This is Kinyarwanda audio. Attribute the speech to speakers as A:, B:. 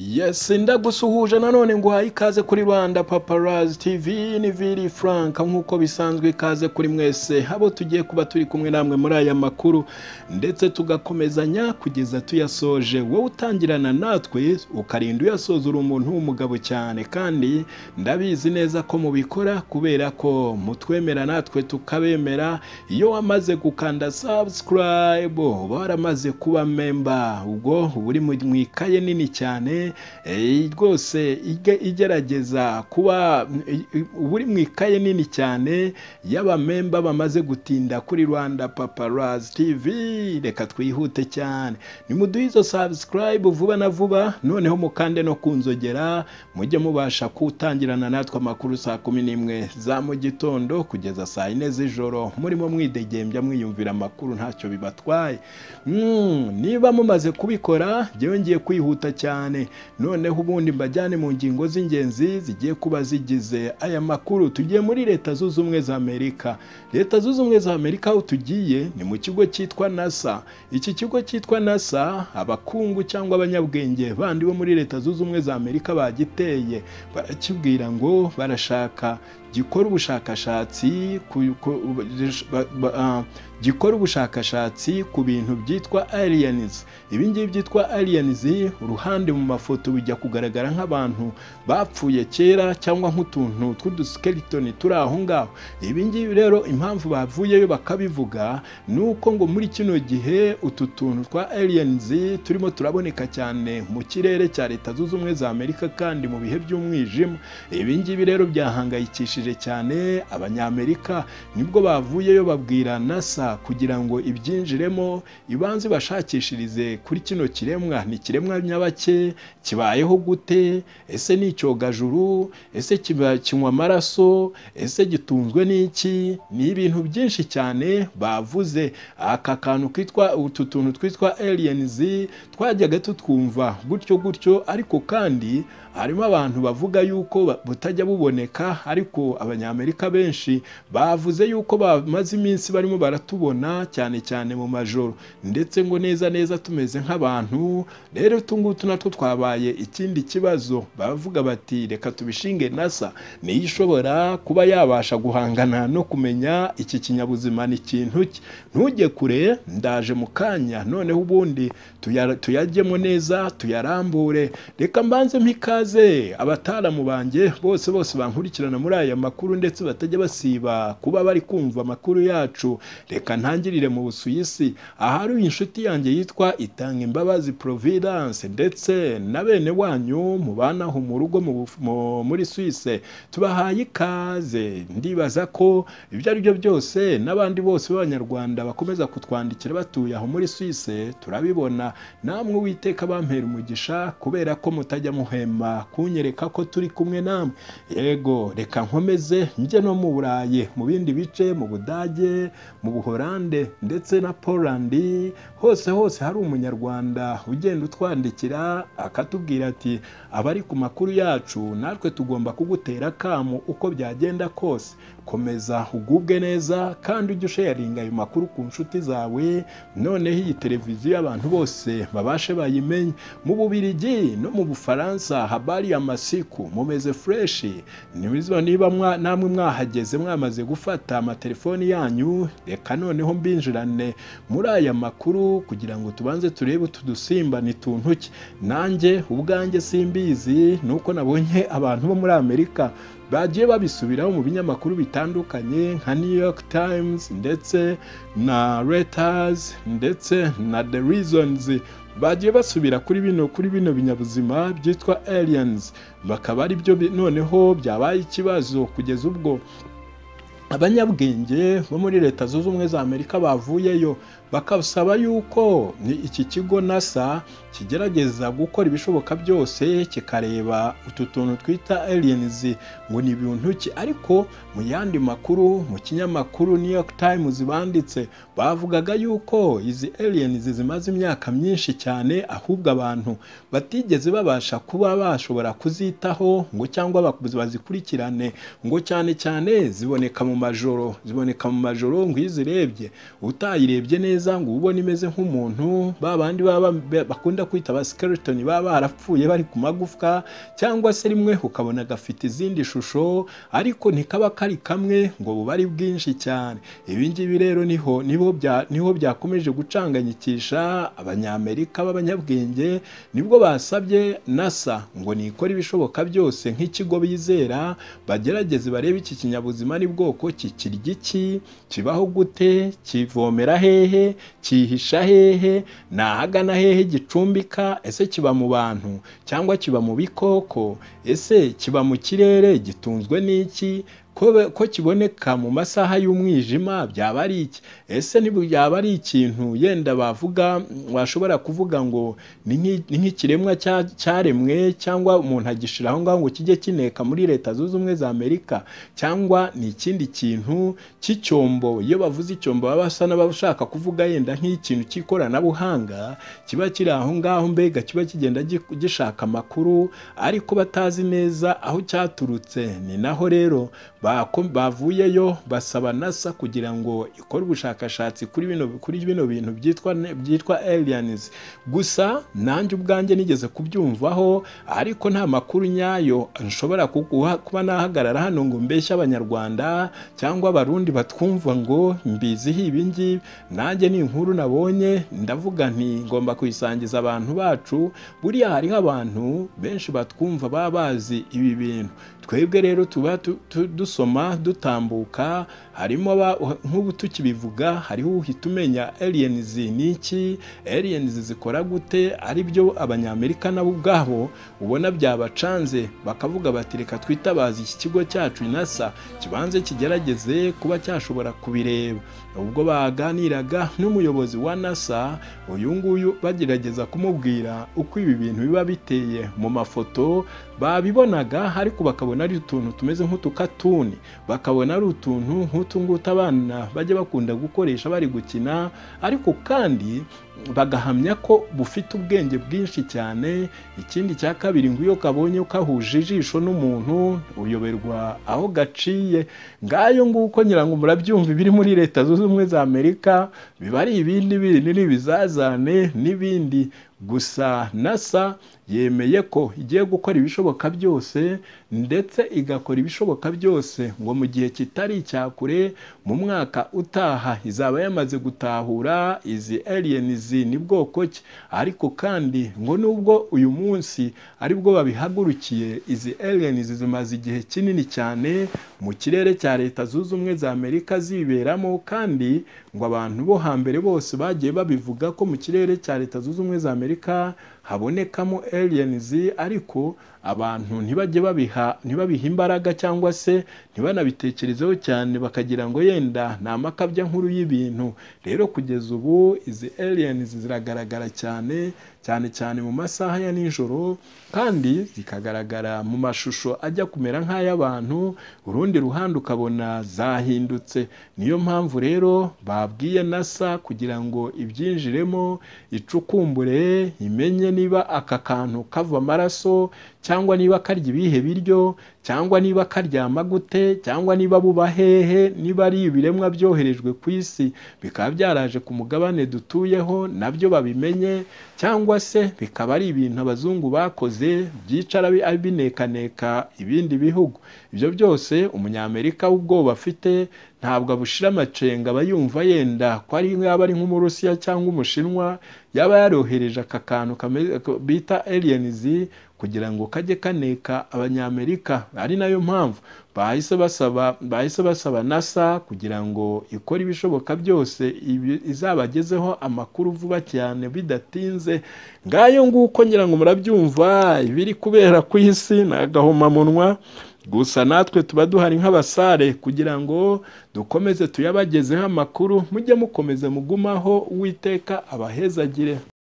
A: Yes, ndagusuhuje nanone nguhaye ikaze kuri Rwanda Paparazzi TV ni Vili Frank nk'uko bisanzwe ikaze kuri mwese abo tugiye kuba turi kumwe namwe muri aya makuru ndetse tugakomezanya kugeza tuyasoje wowe utangirana natwe ukarinda uyasoza uri umuntu w'umugabo cyane kandi ndabizi neza ko mubikora kubera ko mutwemera natwe tukabemera iyo wamaze gukanda subscribe uba waramaze kuba member ubwo uba uri mu ikaye nini cyane eh, rwose ige- igerageza kuba uba uri mu ikaye nini cyane y'abamemba bamaze gutinda kuri rwanda paparazzi tv reka twihute cyane nimuduhe izo subscribe vuba na vuba noneho mukande no kunzogera mujye mubasha kutangirana natwe amakuru saa kumi n'imwe za mu gitondo kugeza saa yine z'ijoro murimo mwidegembya mwiyumvira amakuru ntacyo bibatwaye Mm, niba mumaze kubikora jyewe ngiye kwihuta cyane noneho ubundi mbajyane mu ngingo z'ingenzi zigiye kuba zigize aya makuru tugiye muri leta zunze ubumwe za amerika leta zunze ubumwe za amerika aho tugiye ni mu kigo cyitwa nasa iki kigo cyitwa nasa abakungu cyangwa abanyabwenge bandi bo muri leta zunze ubumwe za amerika bagiteye barakibwira ngo barashaka gikora ubushakashatsi ku- ku- ba- ba- ah, gikora ubushakashatsi ku bintu byitwa aliens ibi ngibi byitwa aliens uruhande mu mafoto bijya kugaragara nk'abantu bapfuye kera cyangwa nk'utuntu tw'uduskeleton turi aho ngaho ibi ngibi rero impamvu bavuyeyo bakabivuga ni uko ngo muri kino gihe utu tuntu twa aliens turimo turaboneka cyane mu kirere cya leta zunze ubumwe za amerika kandi mu bihe by'umwijima ibi ngibi rero byahangayikishije cyane abanyamerika nibwo bavuyeyo babwira nasa kugira ngo ibyinjiremo ibanze bashakishirize kuri kino kiremwa ni kiremwa nyabake kibayeho gute ese ni icyogajuru ese kiba- kinywa amaraso ese gitunzwe n'iki ni ibintu byinshi cyane bavuze aka kantu kitwa utu tuntu twitwa aliens twajyaga tutwumva gutyo gutyo ariko kandi harimo abantu bavuga yuko ba- butajya buboneka ariko abanyamerika benshi bavuze yuko bamaze iminsi barimo baratubona cyane cyane mu majoro ndetse ngo neza neza tumeze nk'abantu rero utungutu natwo twabaye ikindi kibazo bavuga bati reka tubishinge nasa niyo ishobora kuba yabasha guhangana no kumenya iki kinyabuzima ni ikintu ki ntujye kure ndaje mu kanya noneho ubundi tuya- tuyajyemo neza tuyarambure reka mbanze mpikaze abataramu banjye bose bose bankurikirana muri aya makuru ndetse batajya basiba kuba bari kumva amakuru yacu reka ntangirire mu busuwisi ahari inshuti yanjye yitwa itanga imbabazi providence ndetse na bene wanyu mubanaho mu rugo mu buf- mu- muri suwise tubahaye ikaze ndibaza ko ibyo ari byo byose n'abandi bose b'abanyarwanda bakomeza kutwandikira batuye aho muri suwise turabibona namwe uwiteka bampera umugisha kubera ko mutajya muhema kunyereka ko turi kumwe namwe yego reka nkomeze njye no mu burayi mu bindi bice mu budage mu buhorande ndetse na polandi hose hose hari umunyarwanda ugenda utwandikira akatubwira ati abari ku makuru yacu natwe tugomba kugutera akamu uko byagenda kose komeza ugubwe neza kandi ujye usharinga ayo makuru ku nshuti zawe noneho iyi televiziyo abantu bose babashe bayimenye mu bubirigi no mu bufaransa habari ya masiku mumeze fureshi niba niba mwa- namwe mwahageze mwamaze gufata amatelefoni yanyu reka noneho mbinjirane muri aya makuru kugira ngo tubanze turebe utu dusimba ni tuntu ki nanjye ubwanjye simbizi ni uko nabonye abantu bo muri amerika bagiye babisubiraho mu binyamakuru bitandukanye nka new york times ndetse na Reuters ndetse na The Reasons bagiye basubira kuri bino kuri bino binyabuzima byitwa aliens bakaba ari byo bi- noneho byabaye ikibazo kugeza ubwo abanyabwenge bo muri leta zunze ubumwe za amerika bavuyeyo bakasaba yuko ni iki kigo nasa kigerageza gukora ibishoboka byose kikareba utu tuntu twita aliens ngo ni ibintu ki ariko mu yandi makuru mu kinyamakuru new york times banditse bavugaga yuko izi aliens zimaze imyaka myinshi cyane ahubwo abantu batigeze babasha kuba bashobora kuzitaho ngo cyangwa bak- bazikurikirane ngo cyane cyane ziboneka mu majoro ziboneka mu majoro ngo iyo uzirebye utayirebye neza ngo ubone imeze nk'umuntu ba bandi baba bakunda kwita ba skeleton baba barapfuye bari ku magufwa cyangwa se rimwe ukabona gafite izindi shusho ariko ntikaba kari kamwe ngo buba ari bwinshi cyane ibi ngibi rero niho nibo bya niho byakomeje gucanganyikisha abanyamerika b'abanyabwenge nibwo basabye nasa ngo nikore ibishoboka byose nk'ikigo bizera bagerageze barebe iki kinyabuzima ni bwoko kikirya iki kibaho gute kivomera hehe cyihisha hehe nahagana hehe gicumbika ese kiba mu bantu cyangwa kiba mu bikoko ese kiba mu kirere gitunzwe n'iki ko kiboneka mu masaha y'umwijima byaba ari iki ese byaba ari ikintu yenda bavuga washobora kuvuga ngo ni nk'ikiremwa cyaremwe cyangwa umuntu agishyira aho ngaho ngo kijye kineka muri leta zunze ubumwe za amerika cyangwa ni ikindi kintu cy'icyombo iyo bavuze icyombo baba basa n'abashaka kuvuga yenda nk'ikintu cy'ikoranabuhanga kiba kiri aho ngaho mbega kiba kigenda gishaka amakuru ariko batazi neza aho cyaturutse ni naho rero bavuyeyo basaba nasa kugira ngo ikore ubushakashatsi kuri bino kuri bino bintu byitwa byitwa aliens gusa nanjye ubwanjye nigeze kubyumvaho ariko nta makuru nyayo nshobora kuba nahagarara hano ngo mbeshye abanyarwanda cyangwa abarundi batwumva ngo mbiziho ibi ngibi nanjye ni inkuru nabonye ndavuga nti ngomba kuyisangiza abantu bacu buriya hariho abantu benshi batwumva baba bazi ibi bintu twebwe rero tuba dusoma dutambuka harimo nk'ubu tukibivuga hariho uhita umenya aliens ni iki aliens zikora gute ari byo abanyamerika nabo ubwabo ubona byabacanze bakavuga bati reka twitabaze iki kigo cyacu nasa kibanze kigerageze kuba cyashobora kubireba ubwo baganiraga n'umuyobozi wa nasa uyu nguyu bagerageza kumubwira uko ibi bintu biba biteye mu mafoto babibonaga ariko bakabona ari utuntu tumeze nk'utukatuni bakabona ari utuntu nk'utu ngutu abana bajya bakunda gukoresha bari gukina ariko kandi bagahamya ko bufite ubwenge bwinshi cyane ikindi cya kabiri ngo iyo kabonye kahuje ijisho n'umuntu uyoberwa aho gaciye ngayo nguko nyirango murabyumva ibiri muri leta zunze ubumwe za amerika biba ari ibindi bindi n'ibizazane n'ibindi gusa nasa yemeye ko igiye gukora ibishoboka byose ndetse igakora ibishoboka byose ngo mu gihe kitari icya kure mu mwaka utaha izaba yamaze gutahura izi aliens ni bwoko ki ariko kandi ngo nubwo uyu munsi aribwo babihagurukiye izi aliens zimaze igihe kinini cyane mu kirere cya leta zunze ubumwe za amerika ziberamo kandi ngo abantu bo hambere bose bagiye babivuga ko mu kirere cya leta zunze ubumwe za amerika habonekamo aliens ariko abantu ntibajye babiha ntibabiha imbaraga cyangwa se ntibanabitekerezeho cyane bakagira ngo yenda ni amakabya nkuru y'ibintu rero kugeza ubu izi aliens ziragaragara cyane cyane cyane mu masaha ya nijoro kandi zikagaragara mu mashusho ajya kumera nk'ay'abantu urundi ruhande ukabona zahindutse niyo mpamvu rero babwiye nasa kugira ngo ibyinjiremo icukumbure imenye niba aka kantu kava amaraso cyangwa niba karya ibihe biryo cyangwa niba karyama gute cyangwa niba buba hehe niba ari ibiremwa byoherejwe ku isi bikaba byaraje ku mugabane dutuyeho nabyo babimenye cyangwa se bikaba ari ibintu abazungu bakoze byicara binekaneka ibindi bihugu ibyo byose umunyamerika w'ubwoba afite ntabwo abushira amacenga aba yumva yenda ko ari yaba ari nk'umurusiya cyangwa umushinwa yaba yarohereje aka kantu bita aliens kugira ngo kajye kaneka abanyamerika ari nayo mpamvu bahise basaba bahise basaba nasa kugira ngo ikore ibishoboka byose izabagezeho amakuru vuba cyane bidatinze ngayo nguko ngira ngo murabyumva ibiri kubera ku isi ni agahomamunwa gusa natwe tuba duhari nk'abasare kugira ngo dukomeze tuyabagezeho amakuru mujye mukomeze mugumaho uwiteka abahezagire